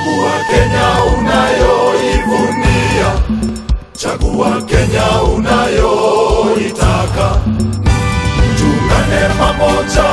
Chagua Kenya unayoivunia, chagua Kenya unayoitaka. Tuungane pamoja,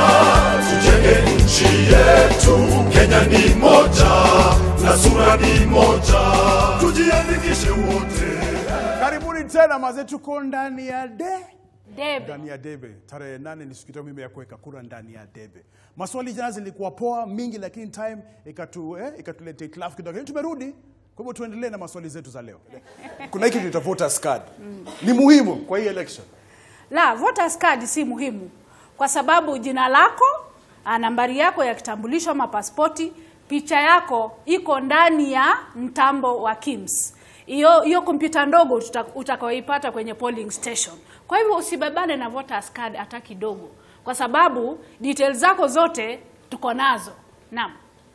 tujenge nchi yetu. Kenya ni moja na sura ni moja, tujiandikishe wote. Karibuni tena mazee, tuko ndani ya de Debe. ndani ya debe. Tarehe nane ni siku yetu mimi ya kuweka kura ndani ya debe. Maswali jana zilikuwa poa mingi, lakini time ikatu eh, ikatuletea hitilafu kidogo, lakini tumerudi. Kwa hivyo tuendelee na maswali zetu za leo. Kuna hiki tunaita voters card, ni muhimu kwa hii election. La, voters card si muhimu kwa sababu jina lako, ah, nambari yako ya kitambulisho ama pasipoti, picha yako iko ndani ya mtambo wa KIMS. Hiyo hiyo kompyuta ndogo tuta- utakayoipata kwenye polling station. Kwa hivyo usibebane na voters card hata kidogo, kwa sababu details zako zote tuko nazo. Naam.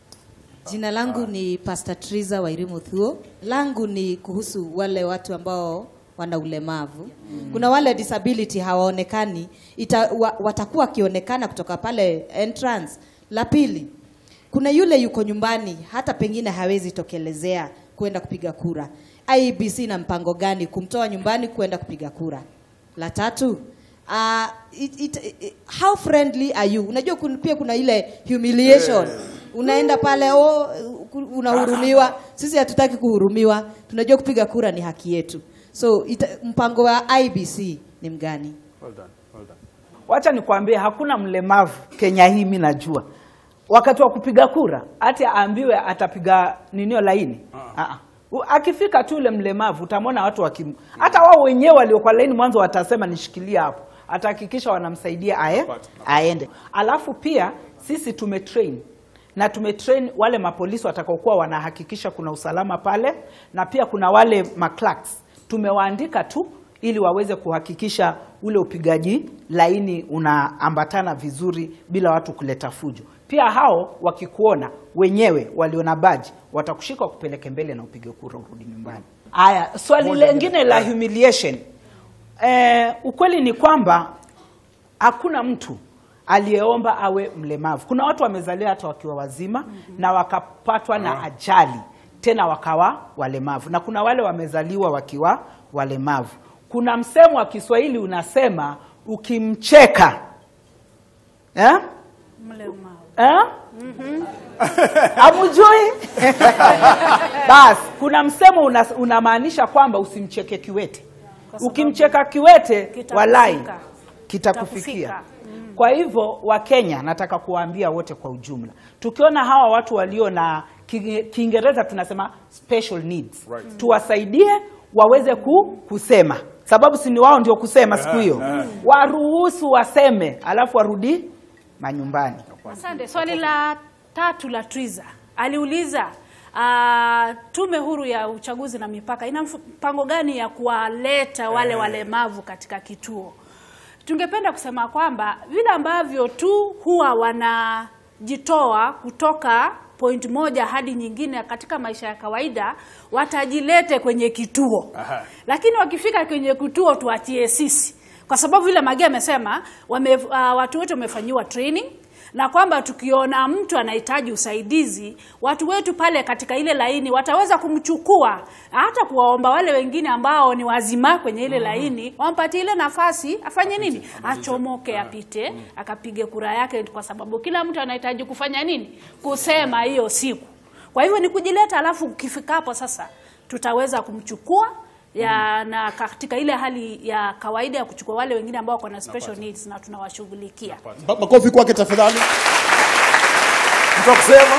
Jina langu ni Pastor Triza Wairimu Thuo. Langu ni kuhusu wale watu ambao wana ulemavu. Kuna wale disability hawaonekani, ita, wa, watakuwa wakionekana kutoka pale entrance. La pili, kuna yule yuko nyumbani, hata pengine hawezi tokelezea kwenda kupiga kura. IEBC na mpango gani kumtoa nyumbani kwenda kupiga kura? La tatu, uh, it, it, it, how friendly are you? Unajua kun- pia kuna ile humiliation unaenda pale oh, unahurumiwa. Sisi hatutaki kuhurumiwa, tunajua kupiga kura ni haki yetu. So ita, mpango wa IBC ni mgani? Well done, well done. Wacha nikwambie, hakuna mlemavu Kenya hii, mi najua wakati wa kupiga kura hati aambiwe atapiga ninio laini uh akifika tu ule mlemavu utamwona watu wakim, hata wao wenyewe waliokuwa laini mwanzo watasema nishikilie hapo, atahakikisha wanamsaidia ae, aende. Alafu pia sisi tumetrain na tumetrain wale mapolisi watakaokuwa wanahakikisha kuna usalama pale, na pia kuna wale maclerks tumewaandika tu ili waweze kuhakikisha ule upigaji laini unaambatana vizuri bila watu kuleta fujo. Pia hao wakikuona wenyewe waliona baji watakushika wakupeleke mbele na upige kura urudi nyumbani. Haya, swali lengine la humiliation. Eh, ukweli ni kwamba hakuna mtu aliyeomba awe mlemavu. Kuna watu wamezaliwa hata wakiwa wazima na wakapatwa na ajali tena wakawa walemavu, na kuna wale wamezaliwa wakiwa walemavu. Kuna msemo wa Kiswahili unasema ukimcheka eh? Mlemavu. Eh? Hamujui? Basi kuna msemo una- unamaanisha kwamba usimcheke kiwete. Kwa sababu Ukimcheka kiwete, kitakufika. walai kitakufikia. Kitakufika. Kwa hivyo Wakenya, nataka kuwaambia wote kwa ujumla, tukiona hawa watu walio na Ki- Kiingereza tunasema special needs, Right. tuwasaidie waweze ku, kusema, sababu si ni wao ndio kusema siku hiyo, waruhusu waseme, alafu warudi manyumbani. Asante. Swali la tatu la Triza aliuliza uh, tume huru ya uchaguzi na mipaka ina mf- mpango gani ya kuwaleta wale walemavu katika kituo? Tungependa kusema kwamba vile ambavyo tu huwa wanajitoa kutoka point moja hadi nyingine katika maisha ya kawaida, watajilete kwenye kituo Aha. lakini wakifika kwenye kituo tuachie sisi, kwa sababu vile Magi amesema wame, uh, watu wetu wamefanyiwa training na kwamba tukiona mtu anahitaji usaidizi, watu wetu pale katika ile laini wataweza kumchukua, hata kuwaomba wale wengine ambao ni wazima kwenye ile laini wampatie ile nafasi, afanye nini, achomoke, apite, akapige kura yake, kwa sababu kila mtu anahitaji kufanya nini, kusema hiyo siku. Kwa hivyo ni kujileta, alafu ukifika hapo sasa tutaweza kumchukua ya na katika ile hali ya kawaida ya kuchukua wale wengine ambao wako na special needs na tunawashughulikia. Ma- Makofi kwake tafadhali. Mtu wa kusema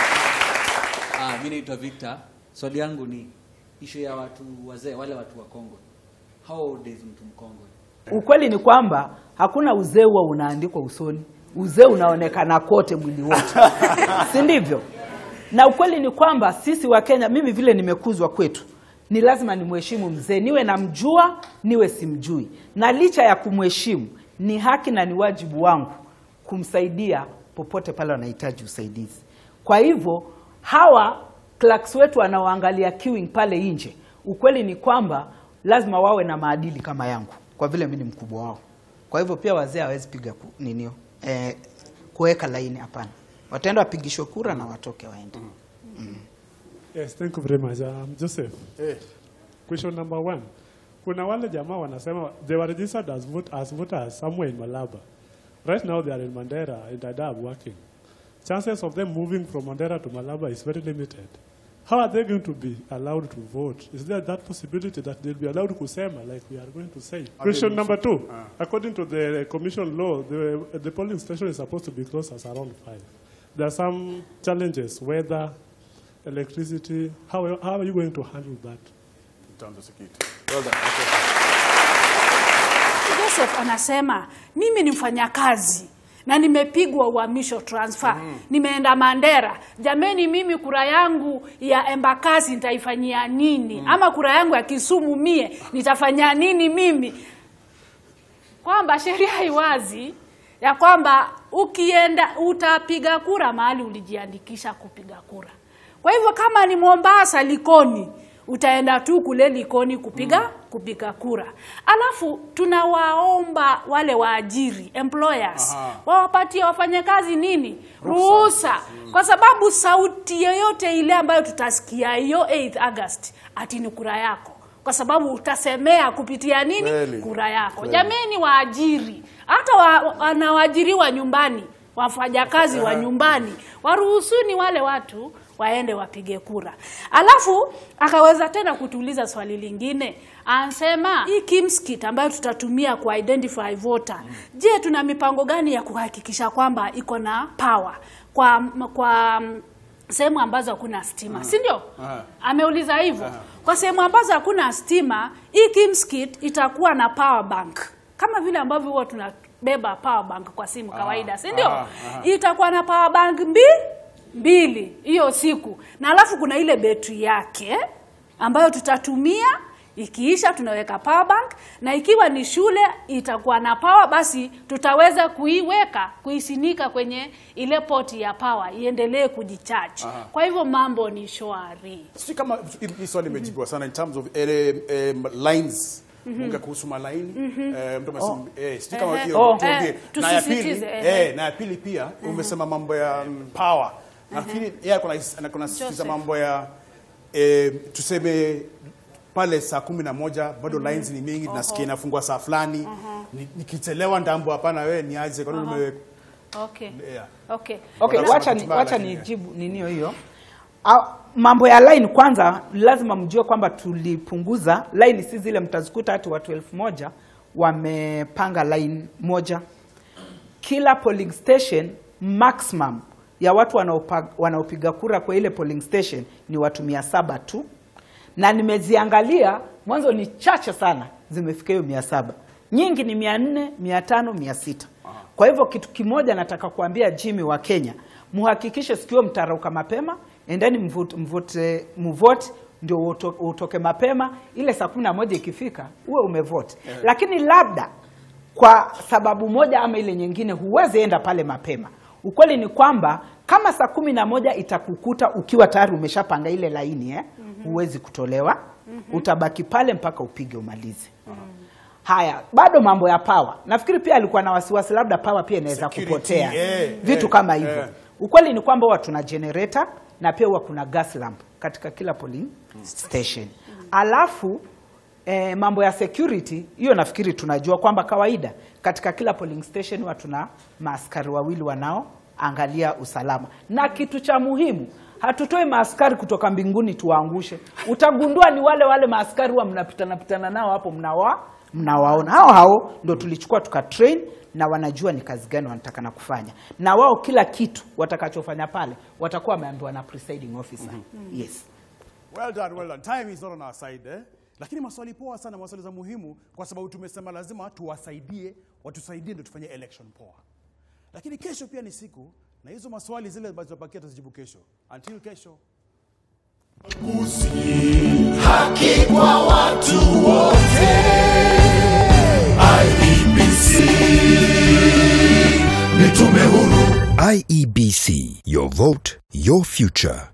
Ah, mi naitwa Victor. Swali yangu ni ishu ya watu wazee, wale watu wakongwe. How old is mtu mkongwe? Ukweli ni kwamba hakuna uzee huwa unaandikwa usoni, uzee unaonekana kote mwili wote, si ndivyo? Na ukweli ni kwamba sisi wa Kenya, mimi vile nimekuzwa kwetu, ni lazima nimheshimu mzee, niwe namjua niwe simjui, na licha ya kumheshimu, ni haki na ni wajibu wangu kumsaidia popote pale wanahitaji usaidizi. Kwa hivyo hawa clerks wetu wanaoangalia queuing pale nje, ukweli ni kwamba lazima wawe na maadili kama yangu, kwa vile mimi ni mkubwa wao. Kwa hivyo pia wazee hawezi piga ku, ninio eh, kuweka laini, hapana. Wataenda wapigishwe kura na watoke waende. Yes, thank you very much. Um, Joseph, Eh, question number one. Kuna wale jamaa wanasema they were registered as, vote, as voters somewhere in Malaba. Right now they are in Mandera in Dadaab working. Chances of them moving from Mandera to Malaba is very limited. How are they going to be allowed to vote? Is there that possibility that they'll be allowed kusema like we are going to say? Question number two. According to the commission law, the, the polling station is supposed to be closed as around 5. There are some challenges, weather, electricity. How, how are you going to handle that? in terms of security. Well done. Okay. Joseph anasema mimi ni mfanyakazi na nimepigwa uhamisho transfer nimeenda Mandera. Jameni, mimi kura yangu ya Embakasi nitaifanyia nini? Ama kura yangu ya Kisumu mie nitafanyia nini mimi? Kwamba sheria haiwazi ya kwamba ukienda utapiga kura mahali ulijiandikisha kupiga kura. Kwa hivyo kama ni Mombasa Likoni, utaenda tu kule Likoni kupiga kupiga kura. Alafu tunawaomba wale waajiri employers Aha. wawapatie wafanyakazi nini ruhusa, kwa sababu sauti yoyote ile ambayo tutasikia hiyo 8th August ati ni kura yako, kwa sababu utasemea kupitia nini Kweli. kura yako. Kweli. Jameni, waajiri hata wa, wanaoajiriwa nyumbani, wafanyakazi wa nyumbani, waruhusuni wale watu waende wapige kura. Alafu akaweza tena kutuuliza swali lingine, anasema hii KIMS ambayo tutatumia ku identify voter, je, tuna mipango gani ya kuhakikisha kwamba iko na power kwa kwa mm, sehemu ambazo hakuna stima, si ndio? Aha. Ameuliza hivyo. Kwa sehemu ambazo hakuna stima, hii KIMS kit itakuwa na power bank kama vile ambavyo huwa tunabeba power bank kwa simu kawaida, si ndio? aha, aha. Itakuwa na power bank mbi mbili hiyo siku, na alafu kuna ile betri yake ambayo tutatumia ikiisha tunaweka power bank, na ikiwa ni shule itakuwa na power, basi tutaweza kuiweka kuisinika kwenye ile poti ya power iendelee kujicharge. Kwa hivyo mambo ni shwari. Sijui kama hii swali imejibiwa sana in terms of eh, eh, lines Munga kuhusu malaini eh, mtu amesema eh, sijui kama Ehe. hiyo Oh. tuongee. Eh, na ya pili tusisitize, ehe. eh, na ya pili pia umesema mambo ya mm, power nafikiri yeye kuna kuna sisitiza Joseph. mambo ya eh, tuseme pale saa kumi na moja bado lines ni mingi nasikia inafungua saa fulani Ni- nikichelewa ndambo hapana wewe niaje kwa nini ume Okay. yeah. Okay. Okay, Wanasema wacha ni, katiba, wacha lakini- nijibu ninio hiyo. Ah, Mambo ya line kwanza, lazima mjue kwamba tulipunguza line, si zile mtazikuta hati watu elfu moja wamepanga line moja. Kila polling station maximum ya watu wanaopa- wanaopiga kura kwa ile polling station ni watu mia saba tu, na nimeziangalia mwanzo ni chache sana zimefika hiyo mia saba nyingi ni mia nne mia tano mia sita kwa hivyo kitu kimoja nataka kuambia Jimmy wa Kenya, muhakikishe sikio mtarauka mapema, endeni mvote, mvote, mvote ndio uto- utoke mapema, ile saa kumi na moja ikifika uwe umevote lakini labda kwa sababu moja ama ile nyingine huwezi enda pale mapema. Ukweli ni kwamba kama saa kumi na moja itakukuta ukiwa tayari umeshapanga ile laini eh, huwezi kutolewa, utabaki pale mpaka upige umalize. Haya, bado mambo ya pawa, nafikiri pia alikuwa na wasiwasi labda pawa pia inaweza Security, kupotea eh, vitu eh, kama hivyo. eh. Ukweli ni kwamba huwa tuna generator na pia huwa kuna gas lamp katika kila polling station. Alafu eh, mambo ya security hiyo nafikiri tunajua kwamba kawaida katika kila polling station huwa tuna maaskari wawili wanaoangalia usalama, na kitu cha muhimu hatutoi maaskari kutoka mbinguni tuwaangushe. Utagundua ni wale wale maaskari huwa mnapitana pitana nao hapo mnawa mnawaona hao hao ndo tulichukua tukatrain na wanajua ni kazi gani wanatakana kufanya, na wao kila kitu watakachofanya pale watakuwa wameambiwa na presiding officer. Yes. Well done, well done. Time is not on our side eh? Lakini maswali poa sana, maswali za muhimu kwa sababu tumesema lazima tuwasaidie, watusaidie ndio tufanye election poa. Lakini kesho pia ni siku na hizo maswali zile ambazo tunapakia tuzijibu kesho. Until kesho. haki kwa watu wote. IEBC ni tume huru. IEBC, your vote, your future.